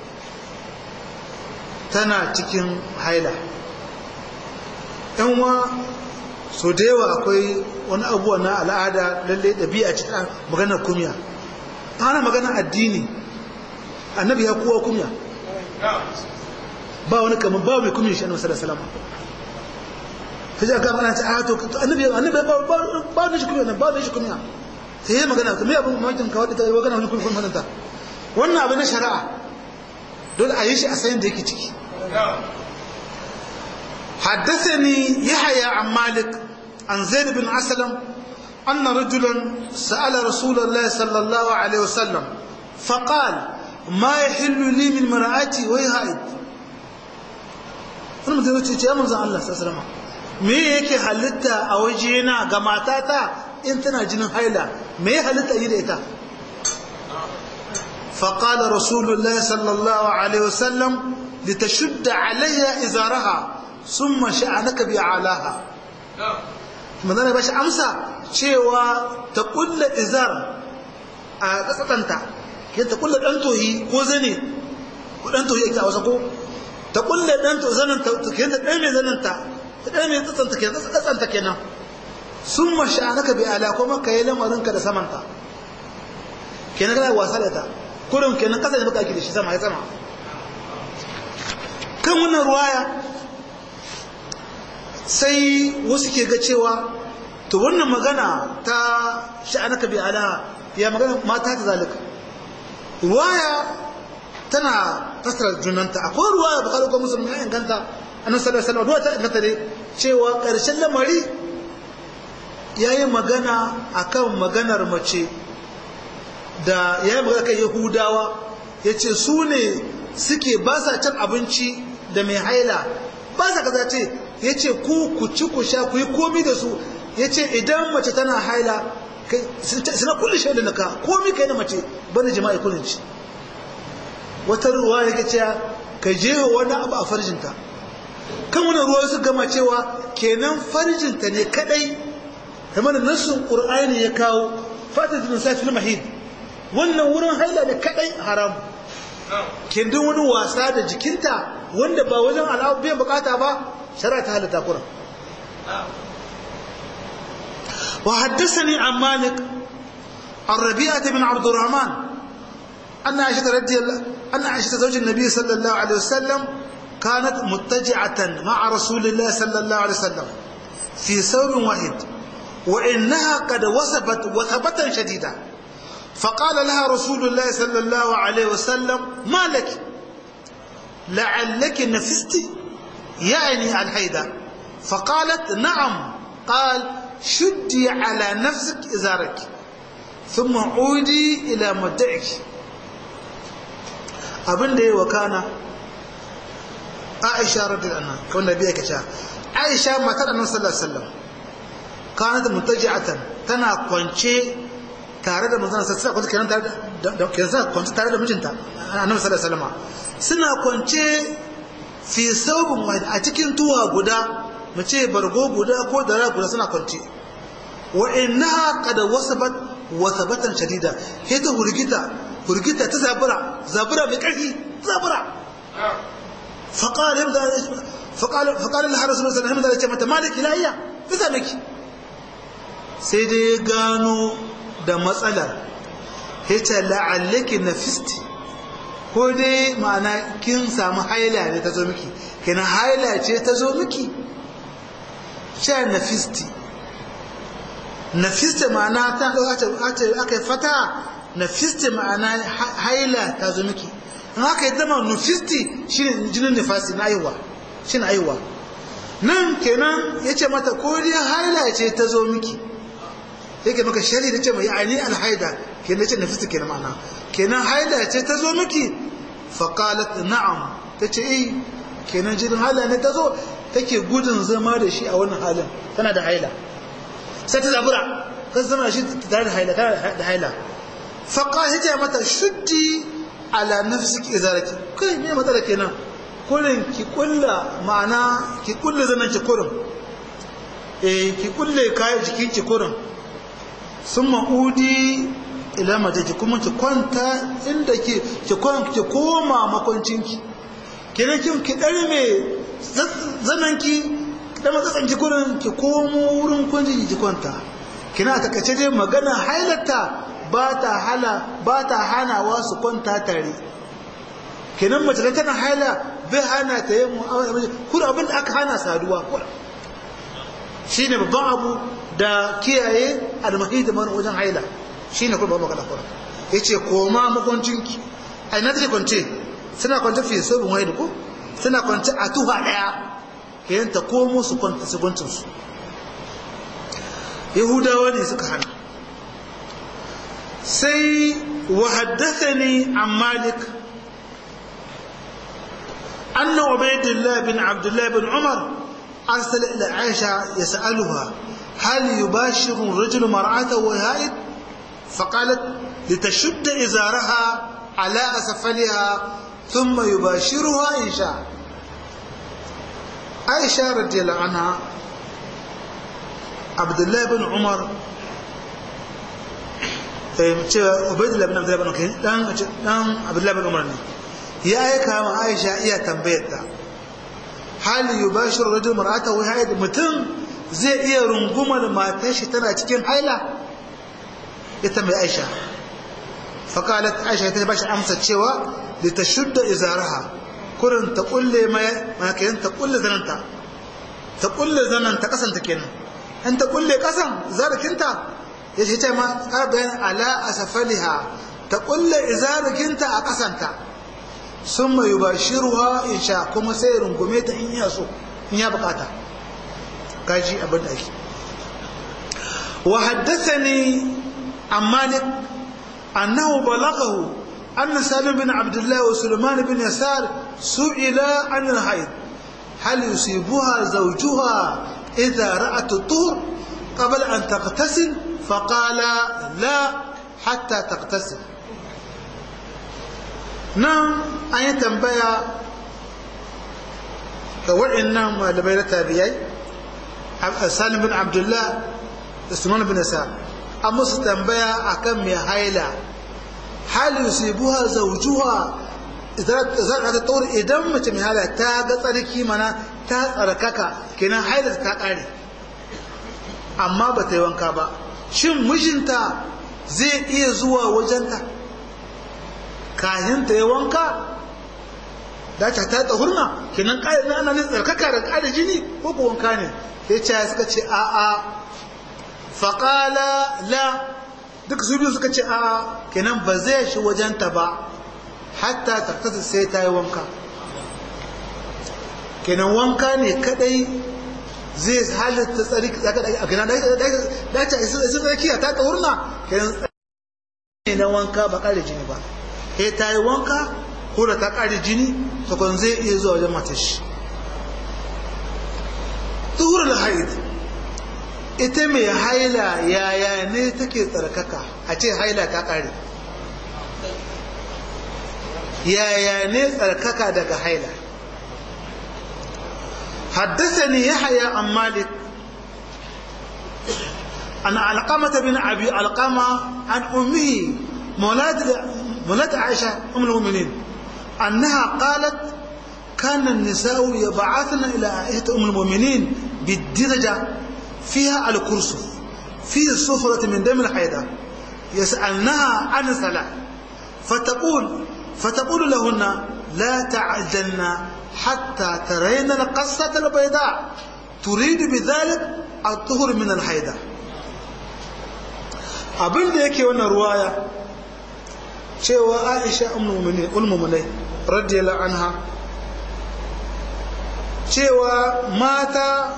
tana cikin haila yan wa so da yawa akwai wani abuwa na al'ada lalle ɗabi'a ce ta maganar kumya ana maganar addini annabi ya kowa kumya ba wani kamar ba mai kumya shi annabi sallallahu alaihi wasallam sai aka magana ta ato annabi annabi ba ba ba shi kumya ba shi kumya sai ya magana to me abin mamakin ka wadda ta magana wani kumya kumya ta wannan abin na shari'a dole a yi shi a sayin da yake ciki حدثني يحيى عن مالك عن زيد بن أسلم أن رجلا سأل رسول الله صلى الله عليه وسلم فقال ما يحل لي من مرأتي وهي هائد wani mutum ya ce ya manzan Allah sassalama me yake halitta a wajena ga matata in tana jinin haila me ya halitta yi da ita faƙala rasulullah sallallahu alaihi wasallam litashudda alayya izaraha sun mashi a naka biya alaha manzana ba shi amsa cewa ta kulla izar a ƙasatanta ke ta kulla ɗan tohi ko zane ko ɗan tohi ake a wasa ko ta kulla ɗan tohi zanen ta ke ta ɗan mai zanen ta ta ɗan mai tsatsanta ke tsatsanta kenan sun mashi a naka biya ala kuma ka yi lamarinka da samanta kenan kana wasa da ta kurin kenan ƙasa ne baka ake da shi sama ya sama kan wannan ruwaya sai wasu ke ga cewa to wannan magana ta sha'anaka bi ala ya magana mata ta zalika ruwaya tana fasara junanta akwai ruwaya bukari ko musulmi ya inganta annabi sallallahu alaihi wasallam ta inganta ne cewa karshen lamari yayi magana akan maganar mace da yayi magana kan yahudawa yace su ne suke ba sa cin abinci da mai haila ba sa kaza ce yace ku ku ci ku sha ku yi komi da su yace idan mace tana haila suna kulle shaidu na ka komi kai na mace bane jima'i kullun ci wata ruwa yake cewa ka je wani abu a farjinta kan wani ruwa su gama cewa kenan farjinta ne kadai kamar nassun qur'ani ya kawo fatatul safil mahid wannan wurin haila ne kadai haram kindin wani wasa da jikinta wanda ba wajen al'abu biyan bukata ba shari'a ta halatta kura وحدثني عن مالك عن ربيعة بن عبد الرحمن أن عائشة رضي الله أن عائشة زوج النبي صلى الله عليه وسلم كانت متجعة مع رسول الله صلى الله عليه وسلم في ثور واحد وإنها قد وثبت وثبتا شديدا فقال لها رسول الله صلى الله عليه وسلم ما لك لعلك نفست يعني الحيدة فقالت نعم قال شدي على نفسك إزارك ثم عودي إلى مدعك abin da ya wakana aisha radiyallahu anha kawai da biya kaca aisha matar annabi sallallahu alaihi wasallam kanat mutaji'atan tana kwance tare da manzon sallallahu alaihi wasallam tare da kenan kwance tare da mijinta annabi sallallahu alaihi wasallam suna kwance fi saubin wahid a cikin tuwa guda mu ce bargo guda ko dara guda suna kwance wa innaha qad wasabat wasabatan shadida sai ta hurgita hurgita ta zabura zabura mai karfi zabura faqala yabda faqala faqala Allah rasulullahi sallallahu alaihi wasallam mata maliki lahiya bisa miki sai dai gano da matsalar hita la'allaki nafisti ko dai ma'ana kin samu haila ne ta zo miki kina haila ce ta zo miki sha nafisti nafisti ma'ana ta aka yi fata nafisti ma'ana haila ta zo miki in aka yi zama nufisti shi ne jinin nifasi na aiwa shi na aiwa nan kenan ya ce mata ko dai haila ce ta zo miki yake maka shari da ce mai aini alhaida kenan ce nafisti kenan ma'ana kenan haila ce ta zo miki faƙalat na'am ta ce eh kenan jinin haila ne ta zo take gudun zama da shi a wannan halin tana da haila sai ta zabura kan zama shi tare da haila tana da haila faqa hija mata shuddi ala nafsiki izaraki kai me matsala kenan kullun ki kulla ma'ana ki kulle zanan ki kurin eh ki kulle kayan jikin ki kurin summa udi ila majaji kuma ki kwanta inda ki ki ki koma makwancinki kenan kin ki darme zananki da matsatsan ki kurin ki komo wurin kwanci ki kwanta kina ta kace dai magana hailata ba ta hala ba ta hanawa su kwanta tare kenan mace da tana haila bai hana ta yi mu'amala da kuma abin da aka hana saduwa kuma shine babban abu da kiyaye almahi da mana wajen haila shine kuma babban magana kuma yace koma makwancinki ai na take kwance suna kwance fi sobin wani ko suna kwance a tuha daya kayan ta komo su kwanta su su yahudawa ne suka hana sai wa haddathani an malik أن عبيد الله بن عبد الله بن عمر أرسل إلى عائشة يسألها هل يباشر الرجل مرأته وهائد فقالت لتشد إزارها على أسفلها ثم يباشرها إن شاء عائشة رضي الله عنها عبد الله بن عمر عبيد الله بن عبد الله بن عمر دان عبد الله بن عمر ya aika ma Aisha iya tambayar ta hal yubashiru rajul mar'atahu haid mutum zai iya rungumar matar shi tana cikin haila ya tambayi Aisha faqalat Aisha ta bashi amsa cewa litashudda izaraha kurin ta kulle mai makayin ta kulle zananta ta kulle zananta kasanta kenan in ta kulle kasan zarakinta ya ce ma ƙara bayan ala asfaliha ta kulle izarakinta a kasanta sun mai yubashiruha in sha kuma sai rungume ta in ya so in ya bukata kaji abin da ake wa haddathani an malik annahu balaghahu anna salim bin abdullah wa sulaiman bin yasar su'ila an al-hayd hal yusibuha zawjuha idha ra'at at-tur qabla an taghtasil faqala la hatta taghtasil nan an yi tambaya ga waɗannan malamai na tabiyai salim bin abdullah usman bin sa an musu tambaya akan mai haila hal yusibuha zawjuha idan ta tsoro idan mace mai haila ta ga tsarki mana ta tsarkaka kenan haila ta kare amma ba ta yi wanka ba shin mijinta zai iya zuwa wajenta kahin ta yi wanka da ta ta tsahurna kenan ƙari na ana tsarkaka da ƙari jini ko ko wanka ne ya ce suka ce a a faƙala la duk su biyu suka ce a kenan ba zai shi wajenta ba hatta ta kasa sai ta yi wanka kenan wanka ne kadai zai halitta tsarki a kenan da ta isa tsarki ta tsahurna kenan ne na wanka ba ƙari jini ba sai ta yi wanka ko da ta ƙari jini sakon zai iya zuwa wajen matashi tuhurul haid ita mai haila yaya ne take tsarkaka a ce haila ta ƙare yaya ne tsarkaka daga haila حدثني يحيى عن مالك عن علقمة بن أبي علقمة عن أمه مولاد مولاد عائشة أم المؤمنين أنها قالت كان النساء يبعثن إلى عائشة أم المؤمنين بالدرجة فيها الكرسف فيه الصفرة من دم الحيضة يسألنها عن الصلاة فتقول فتقول لهن لا تعجلن حتى ترين القصة البيضاء تريد بذلك الطهر من الحيضة abin da yake wannan ruwaya cewa aisha ulmumunai radiyallahu anha cewa mata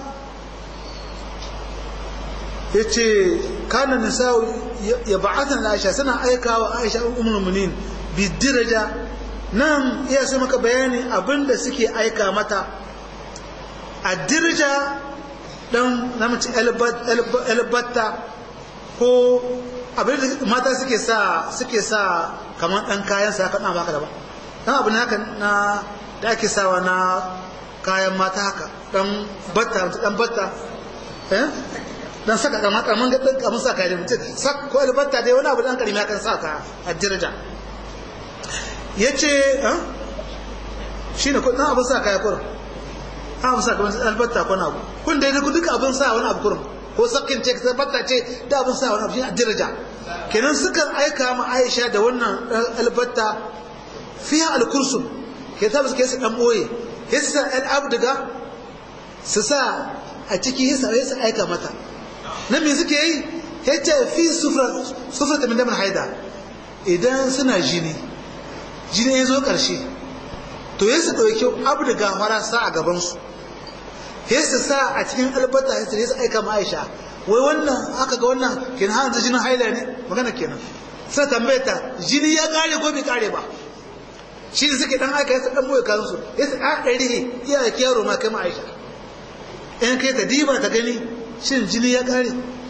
ya ce kanan nisa ya ba'atan aisha suna aika wa aisha ulmunin bidiraja nan iya sai maka bayani abinda suke aika mata a dirja dan namci albatta ko abin da mata suke sa suke sa kamar dan kayan sa kana baka da ba dan abin haka na da ake sawa na kayan mata haka dan batta dan batta eh dan saka kamar kamar ga dan kamar sa kayan mutum sak ko batta dai wani abu dan karimi kan saka a diraja yace eh shine ko dan abin sa kaya kurum abin sa kamar albatta ko na abu kun dai duka abin sa wani abu kurum ko sakin ce ta batta ce da abin sa wani abu a daraja kenan sukan aika ma Aisha da wannan albatta fiha alkursum ke ta suke su dan boye hissa al abdiga su sa a ciki hissa su aika mata nan me suke yi yace fi sufra sufra ta min damin haida idan suna jini jini ya zo karshe to yasu dauki abdiga fara sa a gaban su sai su sa a cikin albata sai su aika ma Aisha wai wannan aka ga wannan kin hanzu jinin haila ne magana kenan sai tambaye ta jini ya kare ko bai kare ba shi ne suke dan aika yasa dan boye kan su yasa a dari iya kiyaro ma kai ma Aisha in kai ta diba ta gani shin jini ya kare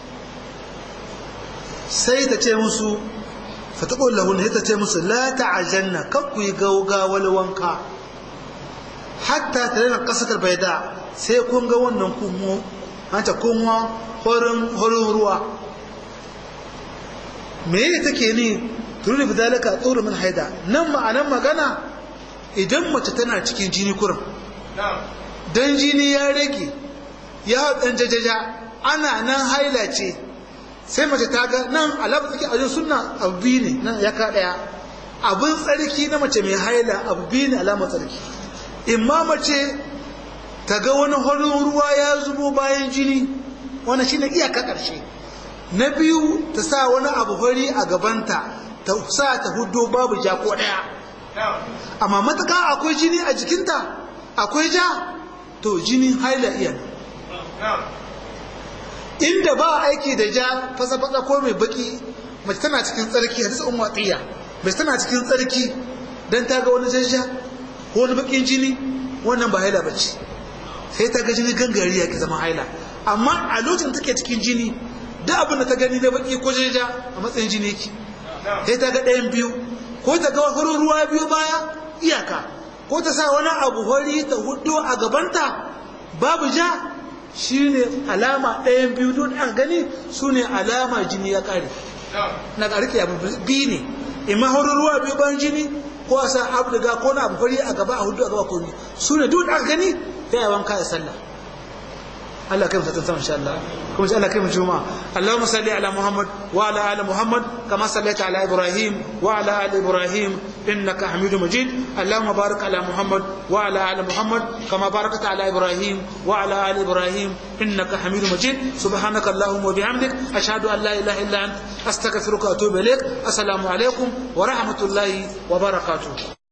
sai ta ce musu fataqul lahu ne ta ce musu la ta'ajanna kakku yi gaugawal wanka hatta tarina qasatul bayda sai kun ga wannan kunwo hanta kunwa horin horin ruwa me ne take ni turu bidalaka tsoro min haida nan ma'anan magana idan mace tana cikin jini kurin dan jini ya rage ya dan jajaja ana nan haila ce sai mace ta ga nan alabu tsaki a sunna abu biyu ne nan ya ka daya abin tsarki na mace mai haila abu biyu ne alamar tsarki imma mace ta ga wani horin ruwa ya zubo bayan jini wannan shine iyaka karshe na biyu ta sa wani abu fari a gabanta ta sa ta hudo babu ja ko daya amma matuka akwai jini a jikinta akwai ja to jinin haila iya inda ba aiki da ja fasa-fasa ko mai baki mace tana cikin tsarki hadis umma tsiya mace tana cikin tsarki dan ta ga wani jajja ko wani bakin jini wannan ba haila bace sai ta ga jini gangari ya ke zama haila amma a lokacin take cikin jini duk abin da ta gani na baki ko jajja a matsayin jini yake sai ta ga ɗayan biyu ko ta ga wasu ruwa biyu baya iyaka ko ta sa wani abu hori ta hudu a gabanta babu ja shine alama ɗayan biyu don an gani su ne alama jini ya ƙare na ƙarƙe abu biyu ne imma hori ruwa biyu bayan jini ko a sa abu daga ko na abu hori a gaba a hudu a gaba ko ne su ne duk an gani ta yawan kaya sallah Allah kai mutum sama insha Allah kuma Allah kai mu juma Allahumma salli ala Muhammad wa ala ali Muhammad kama sallaita ala Ibrahim wa ala ali Ibrahim innaka Hamidum Majid Allahumma barik ala Muhammad wa ala ali Muhammad kama barakta ala Ibrahim wa ala ali Ibrahim innaka Hamidum Majid subhanaka Allahumma wa bihamdik ashhadu an la ilaha illa ant astaghfiruka wa atubu ilaik assalamu alaikum wa rahmatullahi wa barakatuh